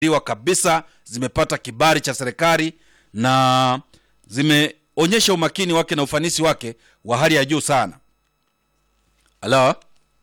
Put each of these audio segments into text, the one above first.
iwa kabisa zimepata kibali cha serikali na zimeonyesha umakini wake na ufanisi wake wa hali ya juu sana halo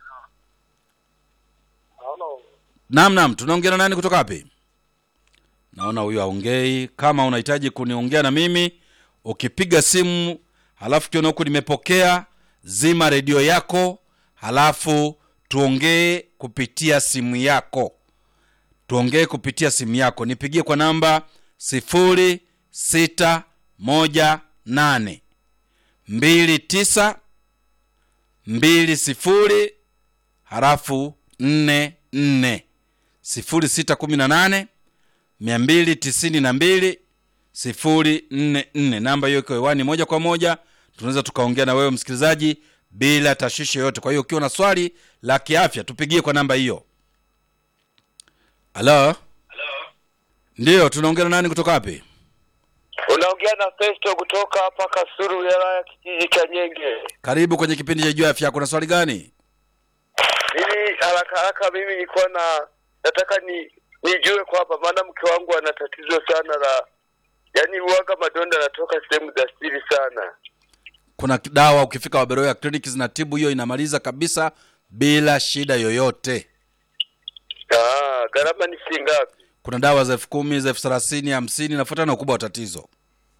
Halo. naam naam tunaongea na nani kutoka wapi naona huyu aongei kama unahitaji kuniongea na mimi ukipiga simu halafu kiona huku nimepokea zima redio yako halafu tuongee kupitia simu yako tuongee kupitia simu yako nipigie kwa namba sifuri sita moja nane mbili tisa mbili sifuri halafu nne nne sifuri sita kumi na nane mia mbili tisini na mbili sifuri nne nne namba hiyo iko hewani moja kwa moja tunaweza tukaongea na wewe msikilizaji bila tashwishi yoyote kwa hiyo ukiwa na swali la kiafya tupigie kwa namba hiyo halo ndiyo tunaongea na nani kutoka wapi Unaongea na Festo kutoka hapa Kasuru, wilaya ya kijiji cha Nyenge. karibu kwenye kipindi cha juu ya afya kuna swali gani Mimi haraka haraka, mimi nilikuwa na nataka ni nijue kwamba, maana mke wangu ana tatizo sana la yaani, uwaga madonda yanatoka sehemu za siri sana. kuna dawa ukifika waberoya kliniki zinatibu hiyo inamaliza kabisa bila shida yoyote Ah, gharama ni shilingi ngapi? kuna dawa za elfu kumi za elfu thelathini hamsini nafuatana na ukubwa wa tatizo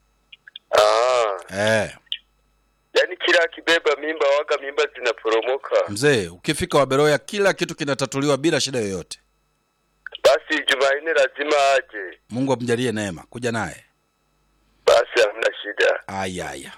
Ah, eh. yaani kila akibeba mimba waga mimba zinaporomoka. mzee ukifika waberoya kila kitu kinatatuliwa bila shida yoyote Basi Jumanne lazima aje. mungu amjalie neema kuja naye Basi hamna shida. aya aya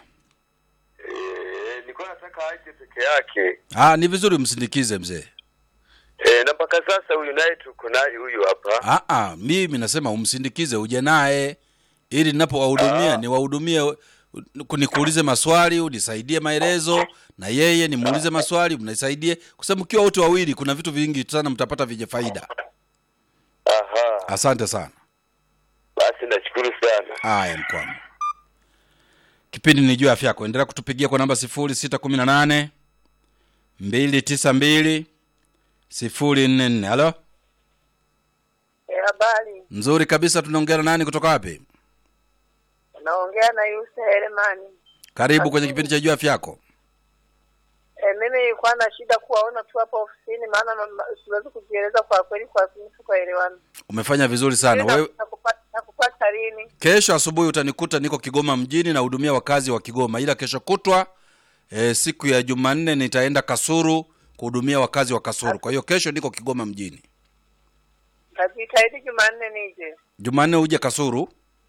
Eh, nilikuwa nataka aje peke yake. ah, ni vizuri msindikize mzee Eh, na mpaka sasa huyu naye tuko naye huyu hapa. ah, ah, mimi nasema umsindikize uje naye ili ninapowahudumia Ah. niwahudumie nikuulize maswali unisaidie maelezo na yeye nimuulize maswali mnisaidie kwa sababu mkiwa wote wawili kuna vitu vingi sana mtapata vyenye faida Aha. asante sana Basi nashukuru sana. haya mkwamo kipindi ni juu ya afya yako endelea kutupigia kwa namba sifuri sita kumi na nane mbili tisa mbili sifuri nne nne halo Eh, Habari, nzuri kabisa tunaongea na nani kutoka wapi naongea na Yusa Heremani. karibu kwenye kipindi cha juu ya afya yako Eh, mimi nilikuwa na shida kuwaona tu hapa ofisini, maana mama- siwezi kujieleza kwa kweli, kwa simu tukaelewana. umefanya vizuri sana Na- wewe nakupa- Nakupata lini? kesho asubuhi utanikuta niko kigoma mjini na hudumia wakazi wa kigoma ila kesho kutwa e, siku ya jumanne nitaenda kasuru kuhudumia wakazi wa kasuru kwa hiyo kesho niko kigoma mjini Najitahidi Jumanne nije. jumanne uje kasuru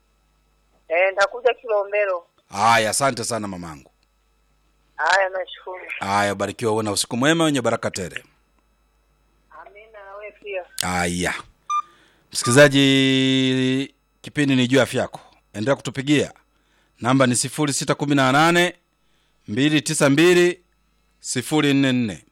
Eh, nitakuja Kilombero. haya asante sana mamangu Haya, nashukuru. haya barikiwa uwe na usiku mwema wenye baraka tele Amina, na wewe pia. haya msikilizaji kipindi ni juu ya afya yako endelea kutupigia namba ni sifuri sita kumi na nane mbili tisa mbili sifuri nne nne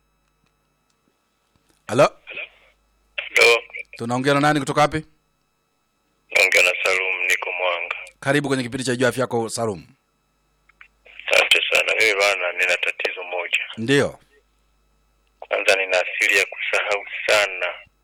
halo Ndo tunaongea na nani kutoka wapi naongea na Salum, niko Mwanga. karibu kwenye kipindi cha juu ya afya yako salum Asante sana. Mimi bana, nina tatizo moja. ndiyo Kwanza nina asili ya kusahau sana,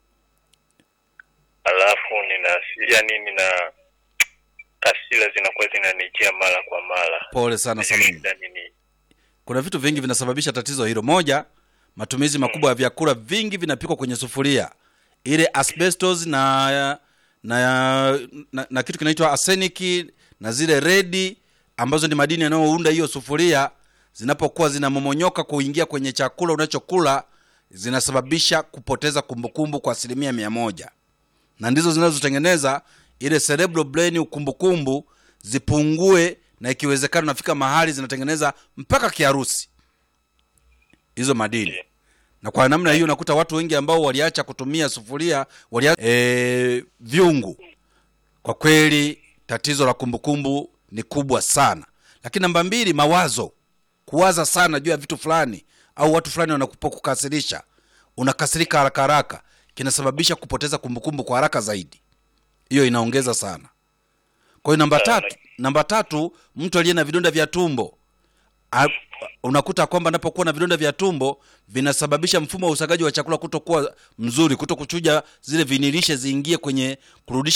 alafu nina asi- yani nina hasira zinakuwa zinanijia mara kwa mara. pole sana salum Shida ni nini? kuna vitu vingi vinasababisha tatizo hilo moja matumizi makubwa ya vyakula vingi vinapikwa kwenye sufuria ile asbestos na na, na, na kitu kinaitwa arsenic na zile redi ambazo ni madini yanayounda hiyo sufuria zinapokuwa zinamomonyoka kuingia kwenye chakula unachokula zinasababisha kupoteza kumbukumbu kwa asilimia mia moja na ndizo zinazotengeneza ile cerebral brain ukumbukumbu zipungue na ikiwezekana nafika mahali zinatengeneza mpaka kiharusi hizo madini na kwa namna hiyo unakuta watu wengi ambao waliacha kutumia sufuria walia, e, vyungu kwa kweli tatizo la kumbukumbu ni kubwa sana lakini namba mbili mawazo kuwaza sana juu ya vitu fulani au watu fulani wanakukasirisha unakasirika haraka haraka kinasababisha kupoteza kumbukumbu kwa haraka zaidi hiyo inaongeza sana kwa hiyo namba Sana. tatu namba tatu mtu aliye na vidonda vya tumbo a, unakuta kwamba anapokuwa na vidonda vya tumbo vinasababisha mfumo wa usagaji wa chakula kutokuwa mzuri kuto kuchuja zile vinilishe ziingie kwenye kurudisha